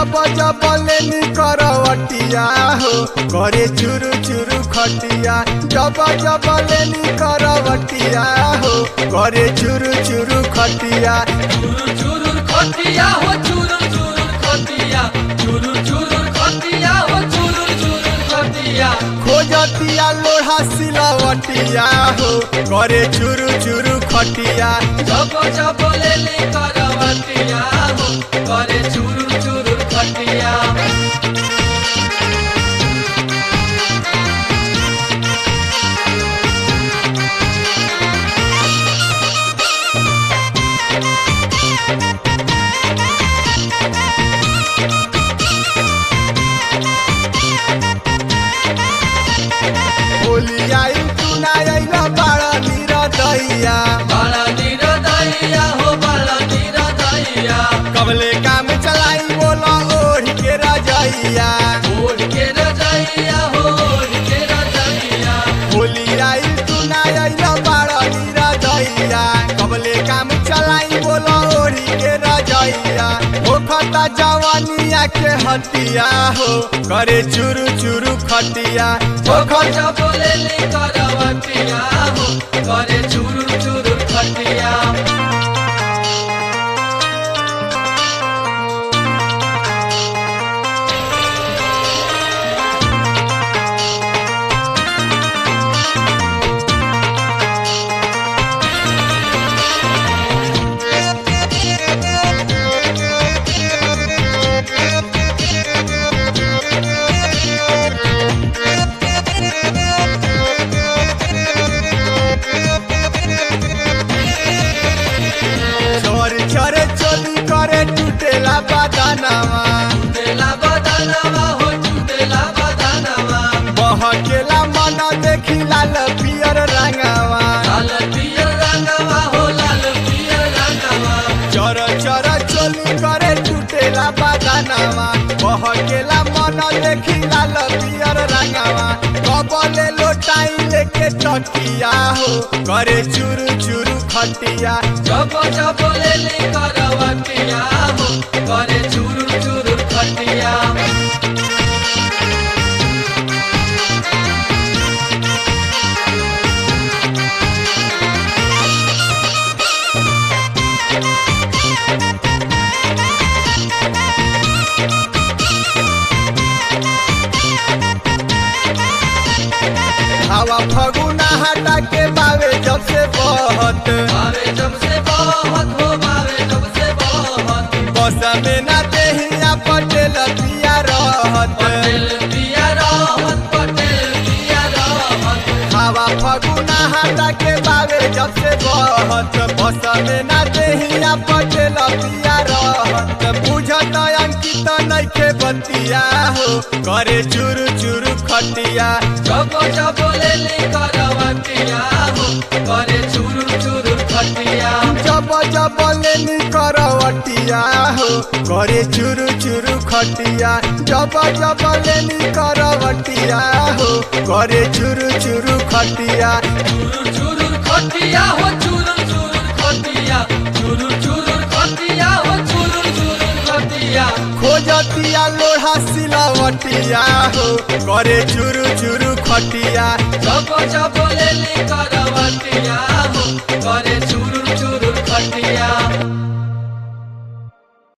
जब जब लेनी करवटिया हो करे चुरु चुरु खटिया जब जब लेनी करवटिया हो करे चुरु चुरु खटिया चुरुर चुरुर खटिया हो चुरुर चुरुर खटिया चुरुर चुरुर खटिया हो चुरुर चुरुर खटिया खोजतिया लोढ़ा सिलावटिया हो करे चुरु चुरु खटिया जब जब लेली करवटिया हो करे चुरुर चुरुर खटिया होली आई तू ना आइला बाड़ा निरदैया बाला निरदैया हो बाला निरदैया कबले काम चलाई बोला ओढ़ के रजैया ओढ़ के रजैया हो ओढ़ के रजैया होली आई तू ना आइला बाड़ा निरदैया कबले काम चलाई बोला ओढ़ के रजैया ओ खता जवानिया के हटिया हो करे चुरु चुरु खटिया ओ जब खता जब लेली करवटिया हो करे चुरुर चुरुर खटिया चोर चोर चोली करे टूटेला बदानावा टूटेला बदानवा हो टूटेला बदानवा बहकेला मन देखी लाल पियर रंगावा लाल पियर रंगवा हो लाल पियर रंगवा चोर चोर चोली करे टूटेला बदानावा बहकेला मन देखी लाल पियर रंगावा कबले लोटाई लेके टकिया हो करे चुरु चुरु खटिया जब जब लेली करवटिया हो करे चुरुर चुरुर खटिया हवा फगुना हटा के बावे जब से बहत बावे जब से बहुत हो बावे जब से बहुत बस में ना देहिया पटेल पिया रहत पटेल पिया रहत पटेल पिया रहत हवा फगुना हटा के बावे जब से बहत बस में ना देहिया पटेल पिया रहत बुझत अंकित नइखे बतिया हो करे चुरु चुरु खटिया जब जब लेली करवटिया हो करे चुरुर चुरुर खटिया जब जब लेनी करवटिया हो करे चुरु चुरु खटिया जब जब लेनी करवटिया हो करे चुरु चुरु खटिया चुरुर चुरुर खटिया हो चुरुर चुरुर खटिया चुरुर चुरुर खटिया हो चुरुर चुरुर खटिया खोजतिया लोढ़ा सिलावटिया हो करे चुरु चुरु खटिया जब जब लेली करवटिया हो करे चुरुर